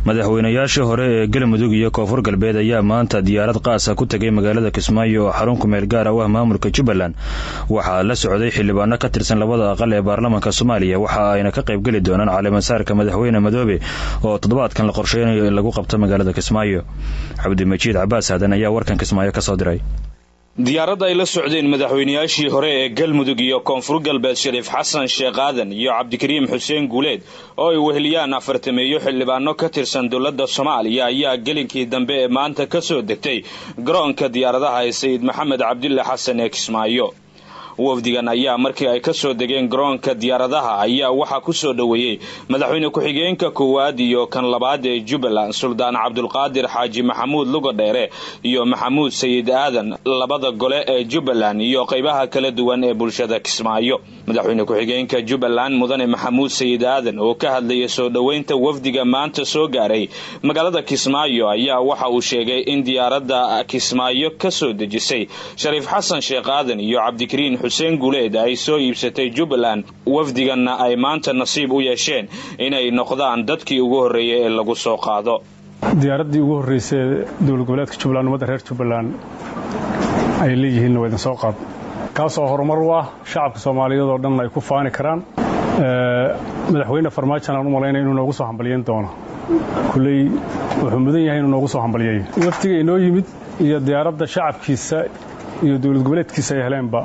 madaxweynayaashii hore ee galmudug iyo koonfur galbeed ayaa maanta diyaarad qaasa ku tegay magaalada kismaayo oo xarun kumeel gaar u ah maamulka jubbaland waxaa la socday xildhibaano ka tirsan labada aqal ee baarlamaanka soomaaliya waxa ayna ka qaybgeli doonaan caleemasaarka madaxweyne madoobe oo toddobaadkan la qorsheynayo in lagu qabto magaalada kismaayo cabdimajiid cabaas aadan ayaa warkan kismaayo ka soo diray diyaaradda ay la socdeen madaxweynayaashii hore ee galmudug iyo koonfur galbeed shariif xasan sheekh aadan iyo cabdikariim xuseen guuleed oo ay weheliyaan afartameeyo xildhibaano ka tirsan dowladda soomaaliya ayaa gelinkii dambe ee maanta ka soo degtay garoonka diyaaradaha ee sayid maxamed cabdille xasan ee kismaayo wafdigan ayaa markii ay ka soo degeen garoonka diyaaradaha ayaa waxaa ku soo dhoweeyey madaxweyne ku-xigeenka koowaad iyo kan labaad ee jubbaland suldaan cabdulqaadir xaaji maxamuud lugadheere iyo maxamuud sayid aadan labada gole ee jubbaland iyo qaybaha kala duwan ee bulshada kismaayo madaxweyne ku-xigeenka jubbaland mudane maxamuud sayid aadan oo ka hadlayay soo dhoweynta wafdiga maanta soo gaaray magaalada kismaayo ayaa waxa uu sheegay in diyaaradda kismaayo ka soo dejisay shariif xasan sheekh aadan iyo cabdikariin xuseen guuleed ay soo iibsatay jubbaland wafdiganna ay maanta nasiib u yeesheen inay noqdaan dadkii ugu horreeyay ee lagu soo qaado diyaaraddii ugu horraysay dowlad goboleedka jubbaland ummadda reer jubbaland ay leeyihiinna waa idin soo qaad kaasoo horumar u ah shacabka soomaaliyeed oo dhan ay ku faani karaan madaxweyne farmaajan aan u malaynaya inuu noogu soo hambalyayn doono kulley wuxuu mudan yahay inuu noogu soo hambalyayo wafdiga inoo yimid iyo diyaaradda shacabkiisa iyo dowlad goboleedkiisa ay heleenba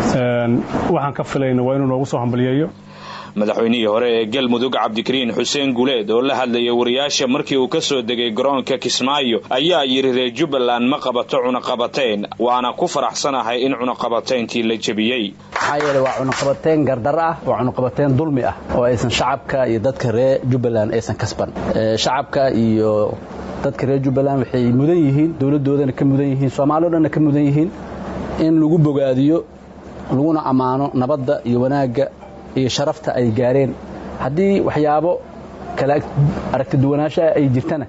waxaan ka filayna waa inuu noogu soo hambalyeeyo madaxweynihii hore ee galmudug cabdikariin xuseen guuleed oo la hadlayay wariyaasha markii uu ka soo degay garoonka kismaayo ayaa yidhi reer jubbaland ma qabato cunaqabateyn waana ku faraxsanahay in cunaqabatayntii la jebiyey maxaa yeele waa cunaqabateyn gardar ah waa cunaqabateyn dulmi ah oo aysan shacabka iyo dadka reer jubbaland aysan kasban shacabka iyo dadka reer jubbaland waxay mudan yihiin dowladdoodana ka mudan yihiin soomaali o dhanna ka mudan yihiin in lagu bogaadiyo laguna ammaano nabadda iyo wanaagga iyo sharafta ay gaareen haddii waxyaabo kala aragti duwanaanshaha ay jirtana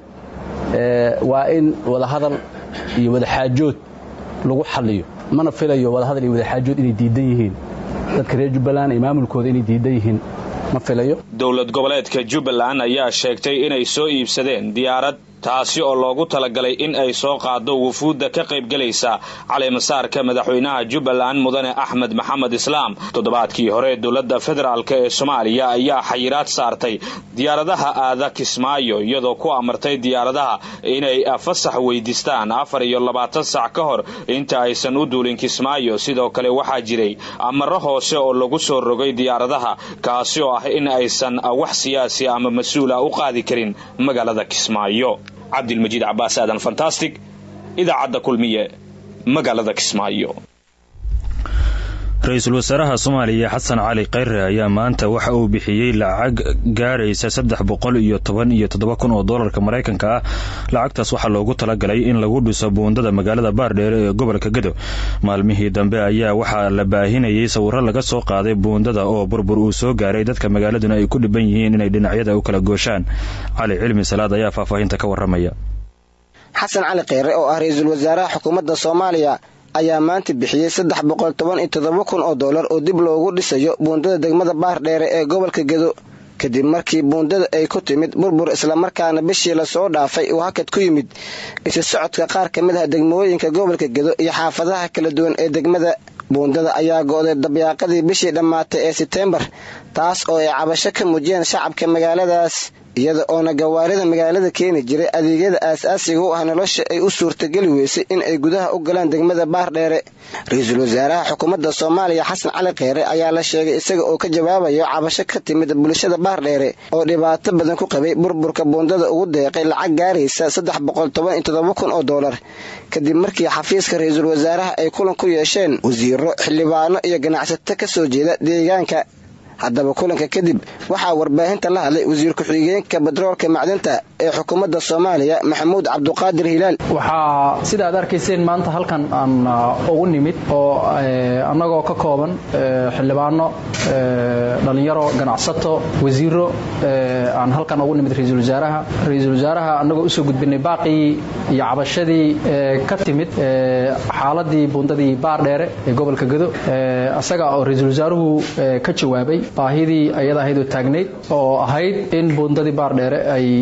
waa in wadahadal iyo wadaxaajood lagu xalliyo mana filayo wadahadal iyo wadaxaajood inay diidan yihiin dadka reer jubbaland iyo maamulkooda inay diidan yihiin ma filayo dowlad goboleedka jubbaland ayaa sheegtay inay soo iibsadeen diyaarad taasi oo loogu talagalay in ay soo qaado wufuudda ka qaybgelaysa caleemasaarka madaxweynaha jubbaland mudane axmed maxamed islaam toddobaadkii hore dowladda federaalk ee soomaaliya ayaa xayiraad saartay diyaaradaha aada kismaayo iyadoo ku amartay diyaaradaha inay fasax weydiistaan afar iyo labaatan sac ka hor inta aysan u duulin kismaayo sidoo kale waxaa jiray amaro hoose oo lagu soo rogay diyaaradaha kaasi oo ah in aysan wax siyaasi ama mas-uula u qaadi karin magaalada kismaayo cabdilmajiid cabaas aadan fantastic idaacadda kulmiye magaalada kismaayo ra-iisul wasaaraha soomaaliya xasan cali khayre ayaa maanta waxa uu bixiyey lacag gaaraysa saddex boqol iyo toban iyo toddoba kun oo doolarka maraykanka ah lacagtaas waxaa loogu talagalay in lagu dhiso buundada magaalada baardheere ee gobolka gedo maalmihii dambe ayaa waxaa la baahinayay sawiro laga soo qaaday buundada oo burbur uu soo gaaray dadka magaaladuna ay ku dhiban yihiin inay dhinacyada u kala gooshaan cali cilmi salaad ayaa faahfaahinta ka waramaya xasan cali kheyre oo ah ra-iisul wasaaraha xukuumadda soomaaliya ayaa maanta bixiyey saddex boqol toban iyo toddoba kun oo dollar oo dib loogu dhisayo buundada degmada baardheere ee gobolka gedo kadib markii buundada ay ku timid burbur islamarkaana bishii lasoo dhaafay uu hakad ku yimid isu socodka qaar ka mid ah degmooyinka gobolka gedo iyo xaafadaha kala duwan ee degmada buundada ayaa go'day dabyaaqadii bishii dhammaatay ee seteembar taas oo ay cabasho ka muujiyeen shacabka magaaladaas iyada oona gawaarida magaalada keeni jiray adeegyada aasaasiga u ah nolosha ay u suurtageli weysay in ay gudaha u galaan degmada baardheere ra-iisul wasaaraha xukuumadda soomaaliya xasan cali kheyre ayaa la sheegay isaga oo ka jawaabayo cabasho ka timid bulshada baardheere oo dhibaato badan ku qabay burburka buundada ugu deeqay lacag gaaraysa saddex boqol toban iyo toddoba kun oo dollar kadib markii xafiiska ra-iisul wasaaraha ay kulan ku yeesheen wasiiro xildhibaano iyo ganacsato ka soo jeeda deegaanka haddaba kulanka kadib waxaa warbaahinta la hadlay wasiir ku-xigeenka batroolka macdinta ee xukuumadda soomaaliya maxamuud cabduqaadir hilaal waxaa sida aad arkayseen maanta halkan aan ugu nimid oo annagoo ka kooban xildhibaano dhallinyaro ganacsato wasiiro aan halkan ugu nimid ra-iisul wasaaraha ra-iisul wasaaraha annagoo usoo gudbinay baaqii iyo cabashadii ka timid xaaladii buundadii baardheere ee gobolka gado isaga oo ra-iisul wasaaruhu ka jawaabay baahidii ayada ahayd oo taagnayd oo ahayd in buundadii baardheere ay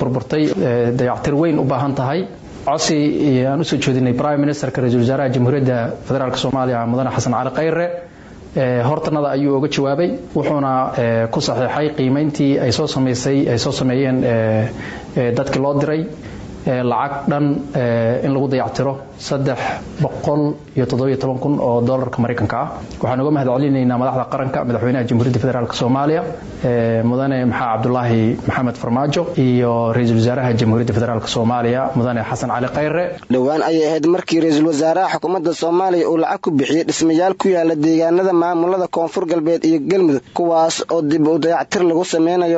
burburtay dayactir weyn u baahan tahay codsi aan usoo jeedinay prime ministerka ra-isul wasaaraha jamhuuriyadda federaalk soomaaliya mudane xasan cali khayre hortanada ayuu oga jawaabay wuxuuna ku saxiixay qiimayntii ay soo samaysay ay soo sameeyeen dadkii loo diray lacag dhan in lagu dayactiro saddex boqol iyo toddobiyo toban kun oo doolarka maraykanka ah waxaan uga mahad celinaynaa madaxda qaranka madaxweynaha jamhuuriyadda federaalk soomaaliya mudane maxaa cabdulaahi maxamed farmaajo iyo ra-iisul wasaaraha jamhuuriyadda federaalk soomaaliya mudane xasan cali khayre dhowaan ayay ahayd markii ra-iisul wasaaraha xukuumadda soomaaliya uu lacag ku bixiyey dhismayaal ku yaala deegaanada maamulada koonfur galbeed iyo galmudug kuwaas oo dib u dayactir lagu sameynayo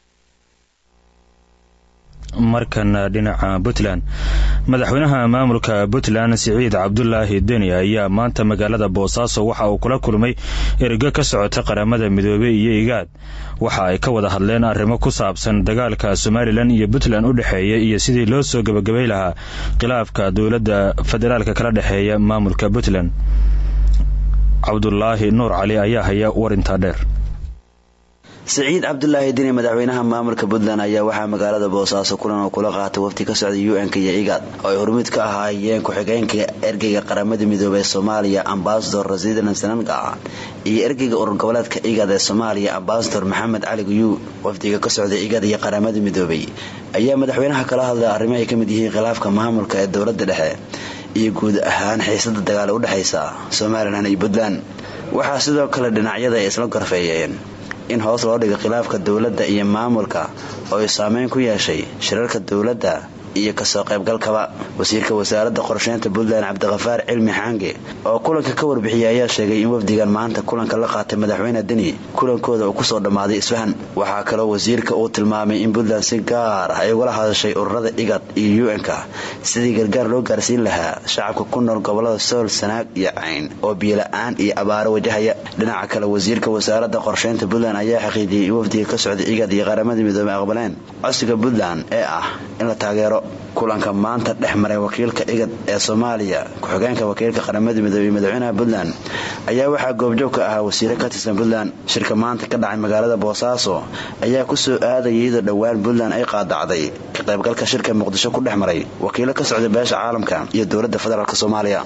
markana dhinaca puntland madaxweynaha maamulka puntland siciid cabdulaahi deni ayaa maanta magaalada boosaaso waxa uu kula kulmay ergo ka socota qaramada midoobey iyo igaad waxa ay ka wada hadleen arrimo ku saabsan dagaalka somalilan iyo puntland u dhexeeya iyo sidii loo soo gebagabay lahaa khilaafka dowladda federaalka kala dhexeeya maamulka puntland cabdulaahi nuur cali ayaa haya warintaa dheer siciid cabdulaahi dini madaxweynaha maamulka puntland ayaa waxaa magaalada boosaaso kulan oo kula qaatay wafti ka socday u n-ka iyo igaad oo ay hormuud ka ahaayeen ku-xigeenka ergeyga qaramada midoobey ee soomaaliya ambasador rasidan sananga iyo ergeyga urur goboleedka igaad ee soomaaliya ambasador maxamed cali guyuu wafdiga ka socday igaad iyo qaramada midoobey ayaa madaxweynaha kala hadlay arrimo ay ka mid yihiin khilaafka maamulka ee dowladda dhexe iyo guud ahaan xiisada dagaal u dhexaysa somalilan iyo puntland waxaa sidoo kale dhinacyada ay isla gorfeeyeen in hoos loo dhigo khilaafka dowladda iyo maamulka oo ay saameyn ku yeeshay shirarka dowladda iyo kasoo qaybgalkaba wasiirka wasaaradda qorsheynta puntland cabdikafaar cilmi xaange oo kulanka ka warbixiyay ayaa sheegay in wafdigan maanta kulanka la qaatay madaxweyne deni kulankooda uu kusoo dhammaaday isfahan waxaa kaloo wasiirka uu tilmaamay in puntland si gaar ah ay ugala hadashay ururada igad iyo u-n-ka sidii gargaar loo gaarsiin lahaa shacabka ku nool gobolada sool sanaag iyo cayn oo biyola-aan iyo abaaro wajahaya dhinaca kale wasiirka wasaaradda qorsheynta puntland ayaa xaqiijiyey in wafdiga ka socday igad iyo qaramada midoobey aqbaleen codsiga puntland ee ah in la taageero kulanka maanta dhex maray wakiilka igad ee soomaaliya ku-xigeenka wakiilka qaramada midoobey madaxweynaha puntland ayaa waxaa goobjoog ka ahaa wasiire ka tirsan puntland shirka maanta ka dhacay magaalada boosaaso ayaa kusoo aadaya iyadoo dhowaan puntland ay qaadacday ka qaybgalka shirka muqdisho ku dhex maray wakiilo ka socda beesha caalamka iyo dowladda federaalk soomaaliya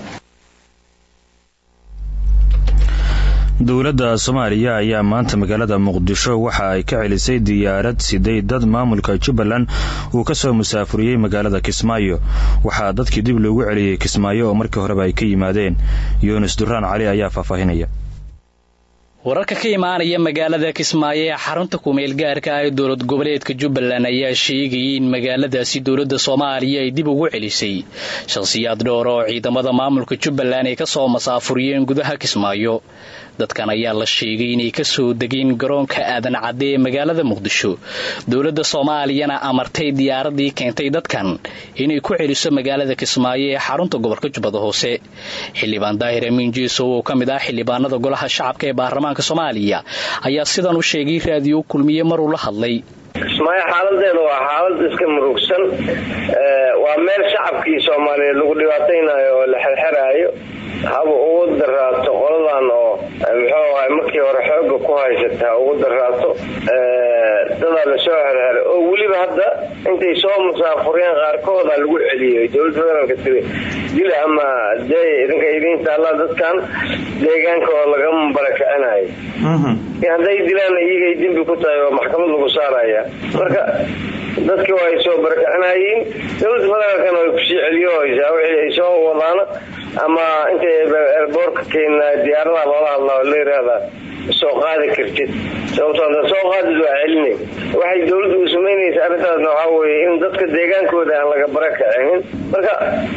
dowladda soomaaliya ayaa maanta magaalada muqdisho waxa ay ka celisay diyaarad siday dad maamulka jubbaland uu ka soo musaafuriyey magaalada kismaayo waxaa dadkii dib loogu celiyey kismaayo oo markii horeba ay ka yimaadeen yuunus duraan cali ayaa faahfaahinaya wararka ka imaanaya magaalada kismaayo ee xarunta kumeel gaarka ah ee dowlad goboleedka jubbaland ayaa sheegayay in magaaladaasi dowladda soomaaliya ay dib ugu celisay shakhsiyaad dhowr oo ciidamada maamulka jubbaland ay ka soo masaafuriyeen gudaha kismaayo dadkan ayaa la sheegay inay ka soo degeen garoonka aadan cadde ee magaalada muqdisho dowladda soomaaliyana amartay diyaaradii keentay dadkan inay ku celiso magaalada kismaayo ee xarunta gobolka jubbada hoose xildhibaan daahir amiin jeesow oo ka mid ah xildhibaanada golaha shacabka ee baarlamaanka soomaaliya ayaa sidan u sheegay raadiyo kulmiye maruu la hadlay kismaayo xaaladeedu waa xaalad iska murugsan waa meel shacabkii soomaaliyeed lagu dhibaataynayo oo la xerxeraayo haba ugu daraato qoladan oo muxuu ahay markii hore xooga ku haysata ha ugu daraato dadaa lasoo xerxeray oo weliba hadda intay soo musaafuriyeen qaarkooda lagu celiyay dowladda federaalka tiri dila ama dee idinka idiin taallaa dadkan deegaanka oo lagama barakicinayo hadday dilaan iyagay dembi ku tahay oo maxkamad lagu saaraya marka dadkii waa ay soo barakicinayiin dowladda federaalkana way kusii celiyohaysaa wixii ay soo wadaana ama intay boorka keena diyaaradaha loola hadlaa oo la yiraahdaa soo qaadi kartid sababtoo ada soo qaadid waa celinay waxay dowladdu u samaynaysa arrintaasna waxaa weeye in dadka deegaankooda aan laga barakicinin marka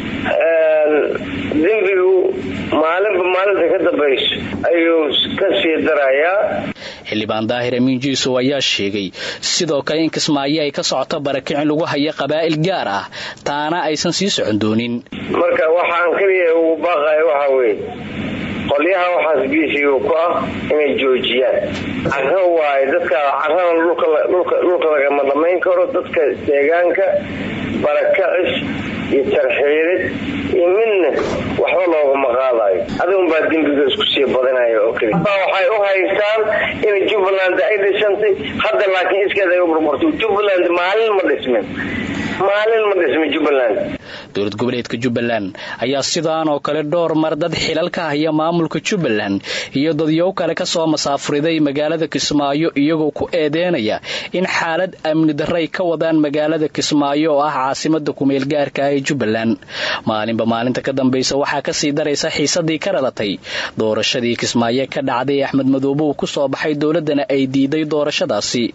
dembigu maalinba maalinta ka dambayso ayuu ka sii darayaa xildhibaan daahir amiin jiisow ayaa sheegay sidoo kale in kismaayo ay ka socoto barakicin lagu haya qabaa'il gaar ah taana aysan sii socon doonin marka waxaan keliya ugu baaqaya waxaa weeye qolyaha waxaas biisiga ku ah inay joojiyaan caro waaye dadka carana dhulka lagama dhamayn karo dadka deegaanka barakacis iyo tarxiirid iyo midna waxba loogama qaadayo adigun baa dembiga isku sii badanaya oo keli waxay u haystaan in jubbaland ay dhisantay hadda laakiin iskeed ay u burburtay jubbaland maalin ma dhismin maalin ma dhismin jubbaland dowlad goboleedka jubbaland ayaa sidaan oo kale dhowr mar dad xilal ka haya maamulka jubbaland iyo dadyow kale ka soo masaafuriday magaalada kismaayo iyagoo ku eedeynaya in xaalad amni darray ka wadaan magaalada kismaayo oo ah caasimada kumeel gaarka ah ee jubbaland maalinba maalinta ka dambaysa waxaa kasii daraysa xiisadii ka dhalatay doorashadii kismaayo ka dhacday ee axmed madoobe uu ku soo baxay dowladdana ay diiday doorashadaasi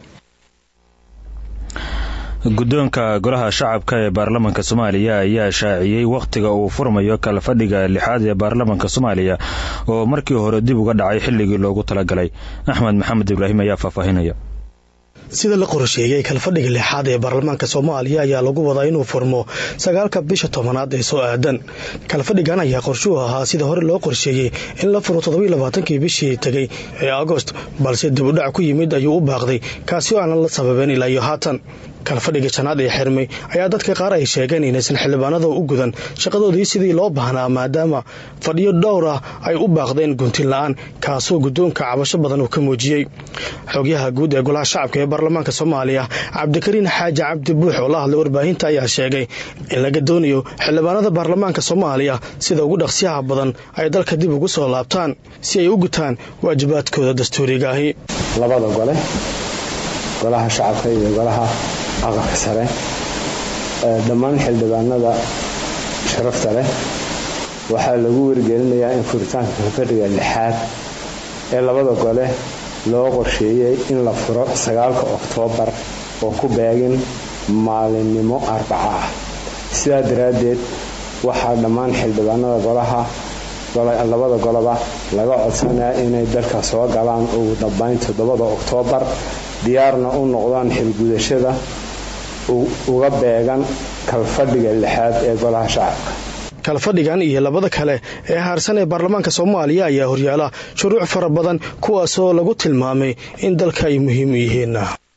guddoonka golaha shacabka ee baarlamaanka soomaaliya ayaa shaaciyey wakhtiga uu furmayo kala fadhiga lixaad ee baarlamaanka soomaaliya oo markii hore dib uga dhacay xilligii loogu talagalay axmed maxamed ibraahim ayaa faahfaahinaya sida la qorsheeyey kalfadhiga lixaad ee baarlamaanka soomaaliya ayaa lagu wadaa inuu furmo sagaalka bisha tobanaad ee soo aadan kalfadhigan ayaa qorshuhu ahaa sida hore loo qorsheeyey in la furo toddobailabaatankii bishii tegey ee agost balse dib u dhac ku yimid ayuu u baaqday kaasi oo aanan la sababeen ilaa iyo haatan kalfadhiga janaad ee xirmay ayaa dadka qaar ay sheegeen inaysan xildhibaanada u gudan shaqadoodii sidii loo baahnaa maadaama fadhiyo dhowr ah ay u baaqdeen guntin la-aan kaasoo guddoonka cabasho badan uu ka muujiyey xogyaha guud ee golaha shacabka ee baarlamaanka soomaaliya cabdikariin xaaji cabdi buux oo la hadlay warbaahinta ayaa sheegay in laga doonayo xildhibaanada baarlamaanka soomaaliya sida ugu dhaqsiyaha badan ay dalka dib ugu soo laabtaan si ay u gutaan waajibaadkooda dastuuriga ahi labada gole golaha shacabka iyo golaha aqalka sare dhammaan xildhibaanada sharafta leh waxaa lagu wargelinayaa in furitaanka kalfadhiga lixaad ee labada gole loo qorsheeyey in la furo sagaalka oktoobar oo ku beegin maalinimo arbaca ah sidaa daraaddeed waxaa dhammaan xildhibaanada golaha labada goloba laga codsanayaa inay dalka soo galaan ugu dambayn toddobada oktoobar diyaarna u noqdaan xilgudashada uga beegan kalfadhiga lixaad ee golaha shacabka kalfadhigan iyo labada kale ee haarsan ee baarlamaanka soomaaliya ayaa horyaala shuruuc fara badan kuwaasoo lagu tilmaamay in dalka ay muhiim u yihiin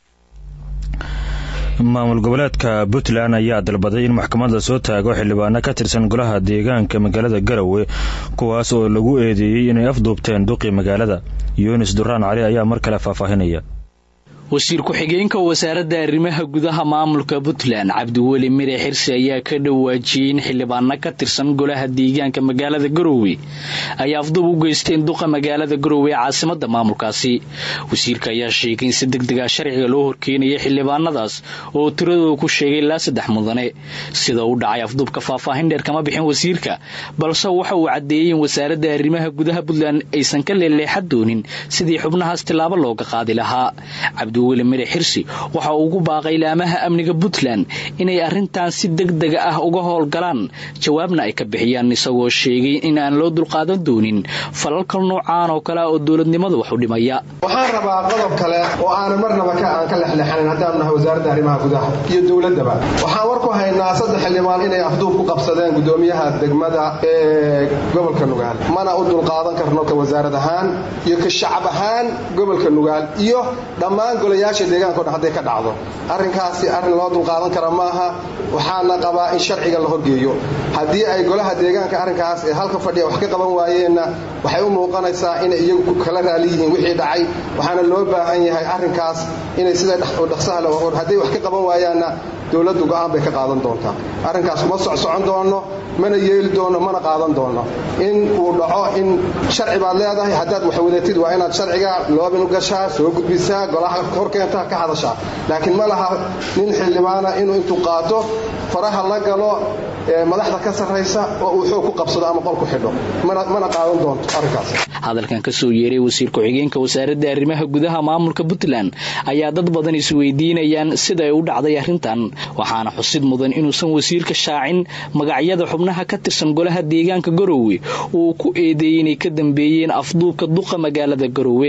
maamul goboleedka puntland ayaa dalbaday in maxkamadda soo taago xildhibaano ka tirsan golaha deegaanka magaalada garowe kuwaas oo lagu eedeeyey inay afduubteen duqii magaalada yunis duraan cali ayaa mar kale faahfaahinaya wasiir ku-xigeenka wasaaradda arrimaha gudaha maamulka puntland cabdiweli mire xirsi ayaa ka dhawaajiyey in xildhibaano ka tirsan golaha deegaanka magaalada garowe ay afdub u geysteen duqa magaalada garowe ee caasimada maamulkaasi wasiirka ayaa sheegay in si degdega sharciga loo horkeenaya xildhibaanadaas oo tiradooda ku sheegay ilaa saddex mudane sida u dhacay afduubka faahfaahin dheer kama bixin wasiirka balse waxa uu caddeeyey in wasaaradda arrimaha gudaha puntland aysan ka leeleexan doonin sidii xubnahaas tilaabo looga qaadi lahaa weli mire xirsi waxa uu ugu baaqay ilaamaha amniga puntland inay arrintan si degdega ah uga howlgalaan jawaabna ay ka bixiyaan isagoo sheegay in aan loo dulqaadan doonin falalka noocaan oo kale oo dowladnimada wax u dhimaya waxaan rabaa qodob kale oo aanan marnaba aan ka lexleexanin haddaan nahay wasaaradda arrimaha gudaha iyo dowladdaba waxaan war ku haynaa saddex xildhibaan inay afduub ku qabsadeen gudoomiyaha degmada ee gobolka nugaal mana u dulqaadan karno ka wasaarad ahaan iyo ka shacab ahaan gobolka nugaal iyo dhammaan golayaasha deegaanka o dhan hadday ka dhacdo arrinkaasi arrin loo dulqaadan kara maaha waxaana qabaa in sharciga la horgeeyo haddii ay golaha deegaanka arrinkaas ee halka fadhiya wax ka qaban waayeenna waxay u muuqanaysaa inay iyagu kala raali yihiin wixii dhacay waxaana loo baahan yahay arrinkaas inay sida dhaqsaha le hadday wax ka qaban waayaanna dowladdu go'aan bay ka qaadan doontaa arrinkaas uma socsocon doono mana yeeli doono mana qaadan doono in uu dhaco in sharci baad leedahay haddaad wax wadatid waa inaad sharciga loobin u gashaa soo gudbisaa golaha horkeenta ka hadashaa laakiin ma laha nin xildhibaana inuu intuu qaato faraha la galo madaxda ka sarraysa oo uu xoog ku qabsado ama qol ku xidho mana qaadan doonto arrinkaas hadalkan ka soo yeeray wasiir ku-xigeenka wasaaradda arrimaha gudaha maamulka puntland ayaa dad badan isweydiinayaan sida ay u dhacday arrintan waxaana xusid mudan inuusan wasiirka shaacin magacyada xubnaha ka tirsan golaha deegaanka garowe uu ku eedeeyey inay ka dambeeyeen afduubka duqa magaalada garowe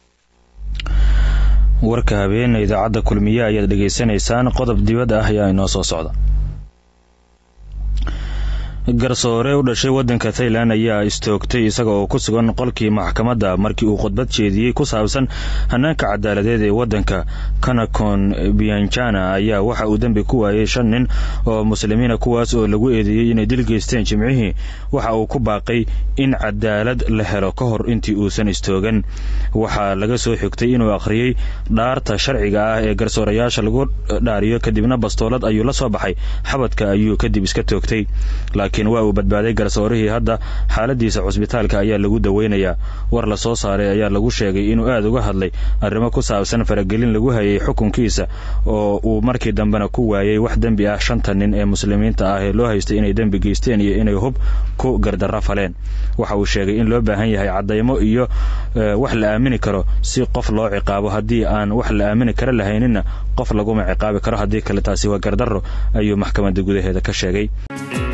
warka habeena idaacadda kulmiye ayaad dhegaysanaysaan qodob dibad ah ayaa inoo soo socda garsoore u dhashay waddanka thailand ayaa istoogtay isaga oo ku sugan qolkii maxkamadda markii uu khudbad jeediyey ku saabsan hanaanka cadaaladeed ee waddanka kanakon bianjana ayaa waxa uu dembi ku waayey shan nin oo muslimiina kuwaas oo lagu eedeeyey inay dil geysteen jimcihii waxa uu ku baaqay in cadaalad la helo ka hor intii uusan istoogan waxaa laga soo xigtay inuu akhriyey dhaarta sharciga ah ee garsoorayaasha lagu dhaariyo kadibna bastoolad ayuu la soo baxay xabadka ayuu kadib iska toogtay laakiin waa uu badbaaday garsoorihii hadda xaaladiisa cusbitaalka ayaa lagu daweynayaa war la soo saaray ayaa lagu sheegay inuu aad uga hadlay arrimo ku saabsan faragelin lagu hayay xukunkiisa oo uu markii dambena ku waayey wax dembi ah shanta nin ee muslimiinta ah ee loo haystay inay dembi geysteen iyo inay hub ku gardarra faleen waxa uu sheegay in loo baahan yahay caddaymo iyo wax la aamini karo si qof loo ciqaabo haddii aan wax la aamini kara lahayninna qof laguma ciqaabi karo haddii kale taasi waa gardarro ayuu maxkamadda gudaheeda ka sheegay